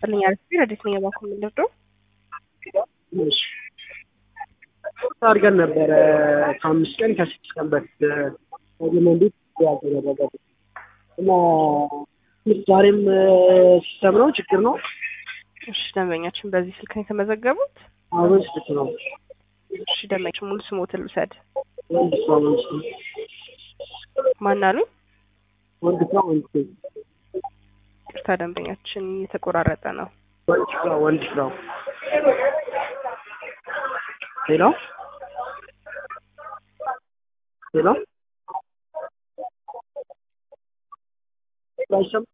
ይስጥልኝ አርፊ ረዲት ነኝ የባንኩ የምንወደው እሺ አድርገን ነበረ ከአምስት ቀን ከስድስት ቀን በፊት መንዴት ያልተደረገ እና ዛሬም ሲስተም ነው ችግር ነው። እሺ ደንበኛችን በዚህ ስልክ ነው የተመዘገቡት። አሁን ስልክ ነው እሺ ደንበኛችን ሙሉ ስሞትን ልውሰድ። ወንድ ስራ ወንድ ስራ ማን አሉኝ? ወንድ ስራ ወንድ ስራ ቅርታ ደንበኛችን የተቆራረጠ ነው። ወንድ ስራ ወንድ ስራ ሄሎ ሄሎ አይሰማም